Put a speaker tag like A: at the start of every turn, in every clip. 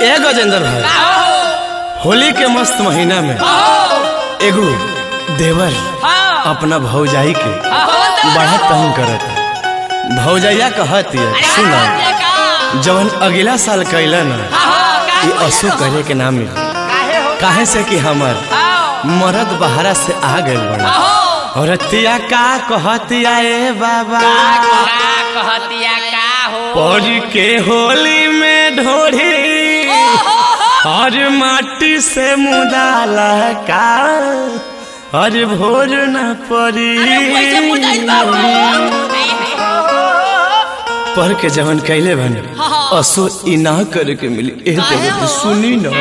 A: ए गजेंद्र भाई होली के मस्त महीना में एगो देवर अपना भौजाई के बड़ा तंग करत भौजैया कहत है सुना जवन अगला साल कैला ना ये असो करे के ना मिली काहे से कि हमर मरद बहरा से आ गइल बड़ा और तिया का कहतिया ए बाबा
B: कहतिया का हो
A: पौज के होली में ढोढ़ी और माटी से मुदाला का और भोर न पड़ी
B: कैसे मुदाई बाबू
A: पढ़ के जवन कैले बने असो ई ना करे के मिली ए
B: काहे
A: देवती
B: हो?
A: सुनी ना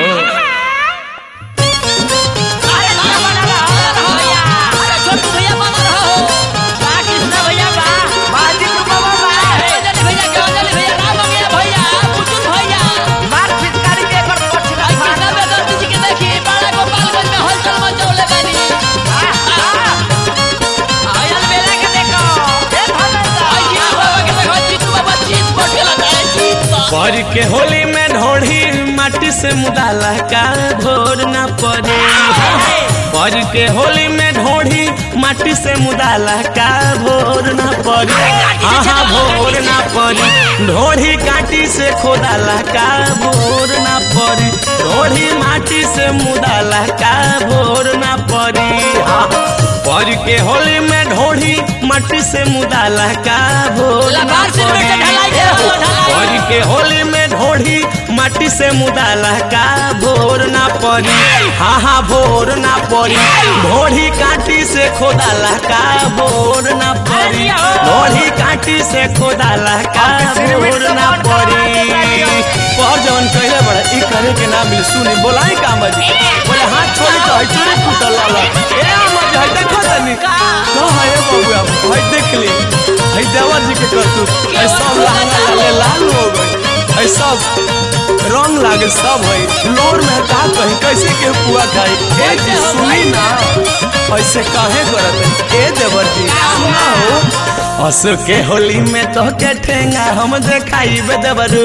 A: पढ़ के होली में ढोढ़ी माटी से मुदाला का भोर न पड़े पढ़ के होली में ढोढ़ी माटी से मुदाला का भोर न पड़ी हाँ भोर न पड़ी ढोढ़ी काटी से खोदाला का भोर न पड़ी ढोढ़ी माटी से मुदाला का भोर न पड़ी हाँ पढ़ के होली में ढोढ़ी माटी से मुदाला का भोर न
B: लबार से
A: पड़ी
B: ढलाई दे हो, ढलाई।
A: पढ़ के होली में ढोढ़ी माटी से मुदाला का भोर ना पड़ी हाँ हाँ भोर ना पड़ी ढोढ़ी काटी से खोदाला का भोर ना पड़ी ढोढ़ी काटी से खोदाला का भोर ना पड़ी पर जवन कहले बड़ा ई करे के ना मिल सुनी बोलाई का मजी बोले हाथ छोड़ी तो हई चोरी फूटल लाला ए मजी हई देखो तनी का है बबुआ हई देख ली हई देवर जी के करतू ऐ सब लहंगा लाले लाल हो गई ऐ सब रंग लागे सब है लोर में का कहीं कैसे के पुआ खाई ए जी सुनी ना ऐसे काहे करत ए देवर जी सुना हो असु के होली में तो के ठेंगा हम देखाई बे देवरू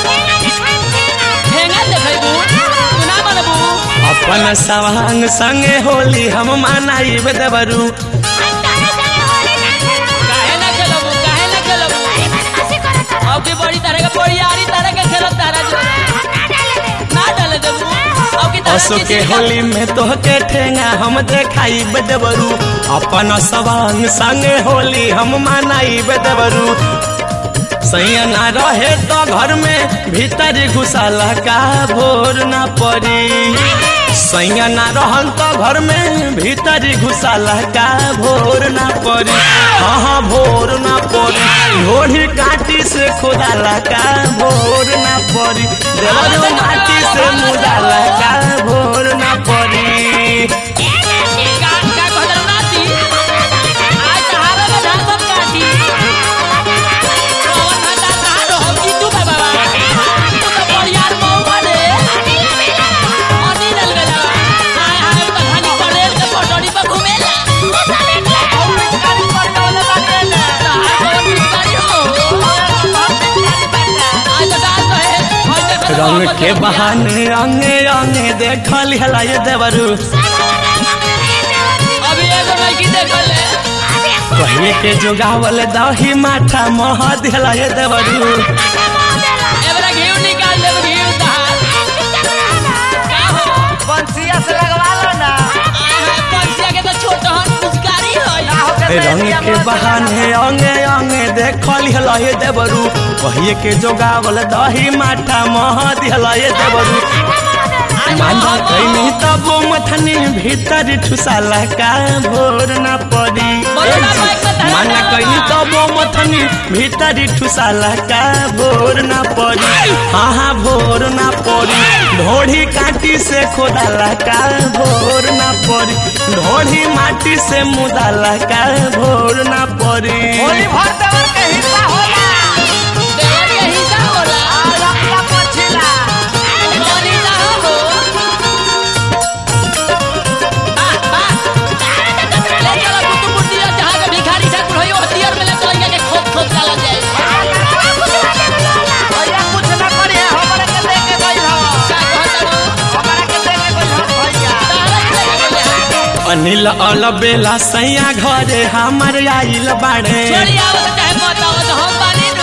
A: अपन सवांग संगे होली हम मनाई बे देवरू
B: बड़ी तरह का बड़ियारी तरह का खेलत तारा जो ना डाले देबू अब की तरह
A: असु के होली में तो के ठेंगा हम देखाई बेदबरू अपन सवांग संगे होली हम मनाई बेदबरू सैया ना रहे तो घर में भीतर घुसाला का भोर ना पड़ी सैया ना रहल तो घर में भीतर घुसाला का भोर ना पड़ी हाँ हाँ भोर ना पड़ी घोड़ी काटी से खोदाला का भोर ना पड़ी देवरो माटी से मुदाला का भोर ना पड़ी
B: का का कहल नाती आज तहारा में धान सब काटी कौन हटा तारो हम जीतू बाबा तू तो बड़ियार मौका दे अनी डल गया हाय हाय तो धानी पड़ेल के पटोरी पर घूमेला और पिचकारी पर डोले बाटेला तार को पिचकारी हो आज तो डाल तो है और देखो तो
A: रंग
B: बहुत
A: के
B: बढ़िया।
A: बहाने अंगे अंगे देखल हला ये देवरू
B: अभी एगो लड़की देखल है
A: पहले के जोगावल दही माथा मह दिला ये देवरू
B: एबरा घीव निकाल देब घीव दहार का हो
C: बंसिया से लगवा लो ना
B: आहा पंछिया के तो छोट हन पुचकारी होय
A: रंग के बहाने अंगे अंगे देखल हला ये देवरू पहले के जोगावल दही माथा मह दिला ये देवरू माना कैनी तब मथनी भीतर ठुसाला का भोर ना पड़ी माना कैनी तब मथनी भीतर ठुसाला का भोर ना पड़ी हाँ हाँ भोर ना पड़ी ढोढ़ी काटी से खोदाला का भोर ना पड़ी ढोढ़ी माटी से मुदाला का भोर ना पड़ी
C: होली भर देवर के हिस्सा होला
B: देवर के हिस्सा होला
C: और अपना पछिला
B: कौन हिस्सा हो आह, आह। ले चलो कुतुब मुर्तिया जहाँ के भिखारी ठाकुर होई, वो हथियार में ले चलो इनका के खोप खोप डालल जाए।
C: भैया कुछ ना करिए हमरे के लेके गइल हो
A: अनिल अलबेला सैया घरे हमर आइल बाड़े
B: छोड़ी आवत चाहे मत आवत हम बानी नु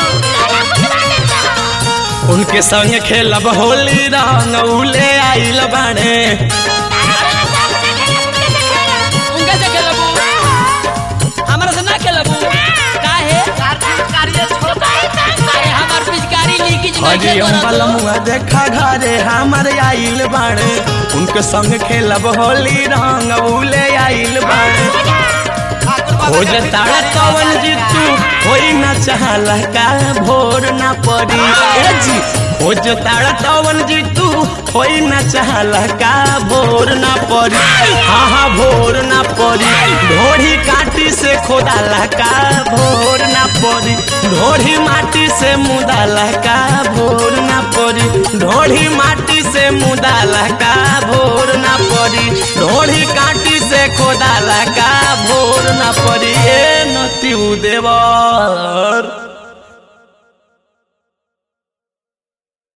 A: उनके संग खेलब होली रंग उले आइल बाड़े
B: उनके से खेलबू हमरा से ना खेलबू काहे
C: कार्तिक कार्य छोटा
B: अरे हमार पिचकारी लीकेज नहीं
A: हरी अम्बल मुआ देखा घरे हमर आइल बाड़े उनके संग खेलब होली रंग उले आइल बाड़े हो जताड़ा कवन जीतू होई ना चाहला का भोर ना पड़ी ए जी हो जताड़ा कवन जीतू होई ना चाहला का भोर ना पड़ी हाँ हाँ भोर ना पड़ी ढोढ़ी काटी से खोदाला का भोर ना पड़ी ढोढ़ी माटी से मुदाला का भोर ना पड़ी ढोढ़ी माटी से मुदाला का भोर ना पड़ी ढोढ़ी काटी से खोदाला का भोर ना पड़ी ए नती देवर